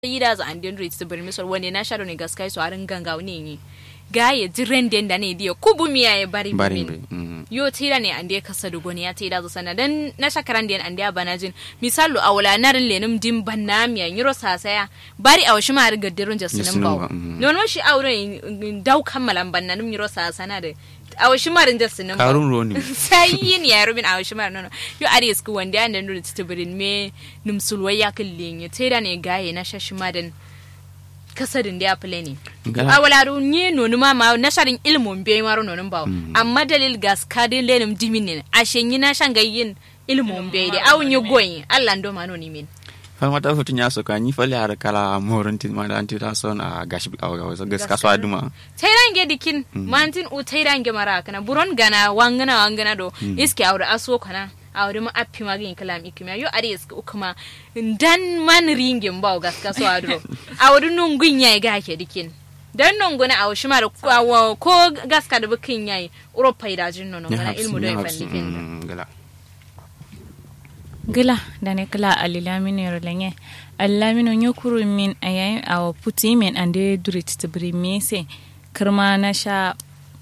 ida za andin rit to birmi so wani na sharo ne gaskai so arin ganga ne ni gaye jiren den da ne dia kubu miya ya bari bari min mm. yo tira ne ande kasa da goni ya tira zo sana dan na shakaran den ande bana jin misalu awla narin lenum dim banna miya nyiro sasaya bari awashi ma riga dirun jasinin Jasinin bawo ba, mhm. non mo shi aure dau kammalan banna num nyiro sasana da awashi ma rin jasinin bawo karun roni sai yin ya rubin a wasu mara nono yo ari sku wanda ya nan da tibirin me num sulwa ya kallin ya tera ne gaye na shashi madan kasadin da ya fule ne Ngala- a wala ru nye nonu ma ma na sharin ilmun be maro nonun bawo amma dalil gas kadin lenum dimin ne a shenyi na shan gayyin ilmun be da awun yi goyin Allah ndo ma noni min fal mata so tinya so ka ni fal har kala morin tin ma dan tira son a gashi a ga so gas kaso aduma tairange dikin mantin u tairange mara kana buron gana wangana wangana do iske awre aso kana awre ma appi magin kalam ikimiya yo ari iske ukuma dan man ringin bawo gaska so adro awre nun gunya ga ke dikin dan non gona aw shima da ko- ko gaska da bukin yayi uropa da jin non gona ilmu do fandikin gala gila da ne kala alilamino yorlenye alilamino nyokuru min ayayi awa puti min ande durit tibri mese kirma na sha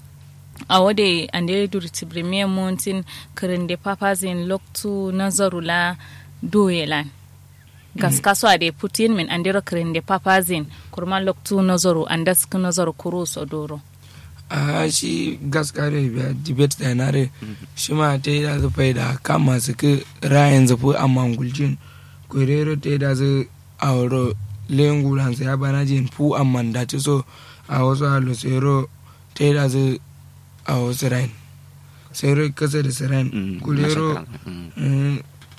awode ande durit tibri me montin kirinde papazin loktu nazarula doyelan gaskaso ade putin min andiro kirinde papazin kurma loktu nazaru andask nazaru kuru sodoro a shi gaskare biya debate da nare shi ma ta yi da su fai da kama su ki rayan zafi a mangulcin kwerero ta yi da su a wuro lengulan su ya bana jin fu a mandati so a wasu halusero ta yi da su a wasu rain sero kasa da siren kulero mm,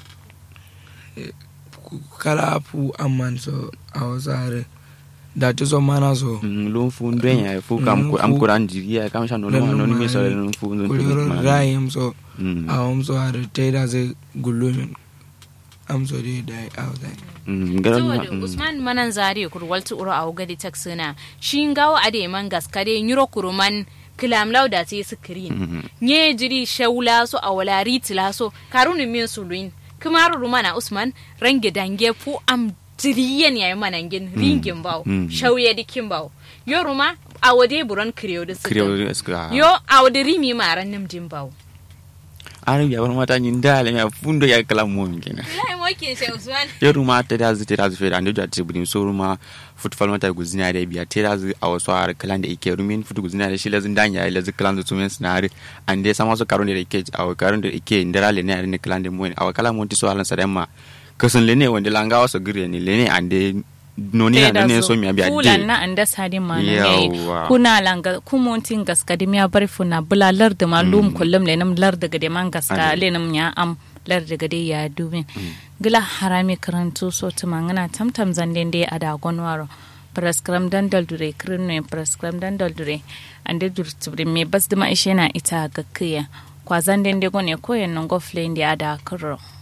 eh, ku- kala fu a man so a wasu hare da ta so mana so lun fu nden ya fu kam ko am kuran jiri ya kam sha no no no mi so lun fu lun kulero rayim so Mm. a wamso har taida zai gullumin amso dai da outside saboda usman manan zare kur waltu uro a gadi taksina shi ngawo ade man gaskare nyuro kuruman kilam lauda te screen nye jiri shaula so a wala ritila so karunu min suluin kumaru rumana usman range dange fu am jiriyen yayi manangin ringin bawo Mm. shauye dikin bawo yo ruma a wade buron kriyo da kriyo suka eska yo a wade rimi maran nimjin bawo arabi ya mata nyin dale ya fundo ya kala mo min kenan lai mokin sai usman ya ruma ta da zu ta da zu fe da ndo jati budin so ruma football mata guzina da biya ta da zu a wasu har kalan da ike rumin futu guzina da shi lazin dan ya lazin kalan da tumen sinari ande sama so karon da ike a karon da ike ndara le ne ne kalan da mo a kala mo ti so halan sadamma kasan le ne wanda langa wasu gire ne le ne ande noni na ne so mi biya kulan na anda sadi manu yayi Yawwa. kuna langa kumontin gaska dim ya bar funa bula lar da malum kullum le nam lar daga de man gaska Ade. le nam ya am lar daga de ya dubin gila harami karantu so tumangana tamtam zanden de ada gonwaro prescribe dan daldure kirno prescribe dan daldure ande dur tibri me bas dama ishe na ita gakkiya kwazan den de gone koyen nan gofle ndi ada kuro